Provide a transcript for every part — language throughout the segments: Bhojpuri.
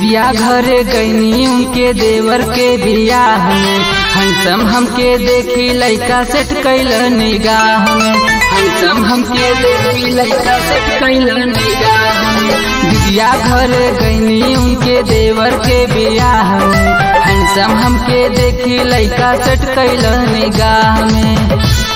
दीदिया घरे गईनी उनके देवर के बियाह में हंसम हमके देखी लइका सेट कैल निगाह में हंसम हमके देखी लइका सेट कैल निगाह में दीदिया घरे गईनी उनके देवर के बियाह में हंसम हमके देखी लइका सेट कैल निगाह में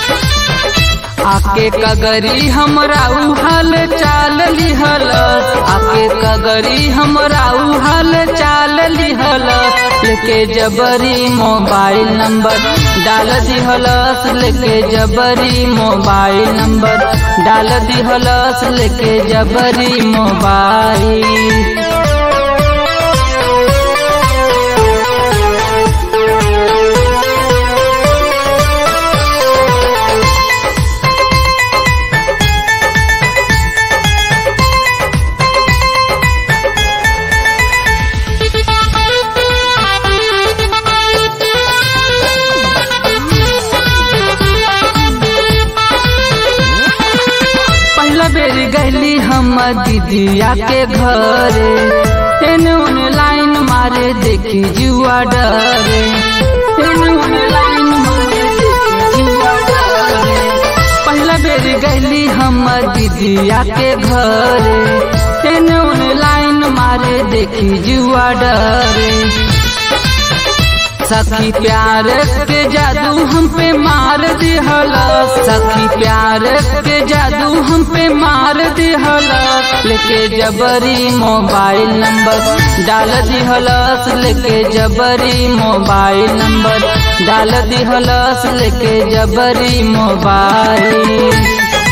आके कगरी हमरा उहल चाल लिहल आके कगरी हमरा उहल चाल लिहल लेके जबरी मोबाइल नंबर डाल दिहलस लेके जबरी मोबाइल नंबर डाल दिहलस लेके जबरी मोबाइल पहला बेर गैली हम दीदिया के घरे तेने उन्हें लाइन मारे देखी जुआ डरे तेने उन्हें लाइन मारे देखी जुआ डरे पहला बेर गैली हम दीदिया के घरे तेने उन्हें लाइन मारे देखी जुआ डरे सखी प्यार के जादू हम पे मार दिहल सखी प्यार के जादू हम पे मार दिहल लेके जबरी मोबाइल नंबर डाल दिहलस लेके जबरी मोबाइल नंबर डाल दिहलस लेके जबरी मोबाइल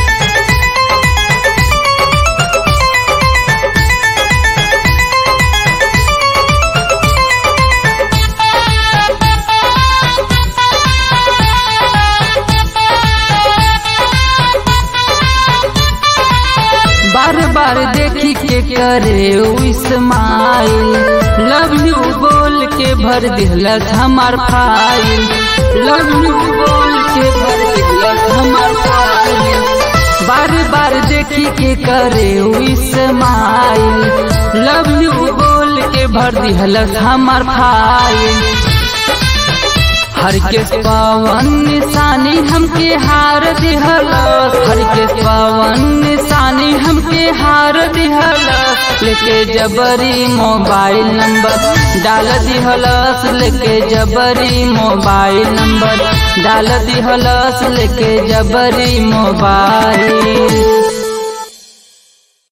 बार बार देखी के करे इस्माइल लव यू बोल के भर दिलत हमार फाइल लव यू बोल के भर दिलत हमार फाइल बार बार देखी के करे इस्माइल लव यू बोल के भर दिलत हमार फाइल हर के पवन निशानी हमके हार दिहल हर के पवन निशानी हमके हार दिहल लेके जबरी मोबाइल नंबर डाल दिहलस लेके जबरी मोबाइल नंबर डाल दिहलस लेके जबरी मोबाइल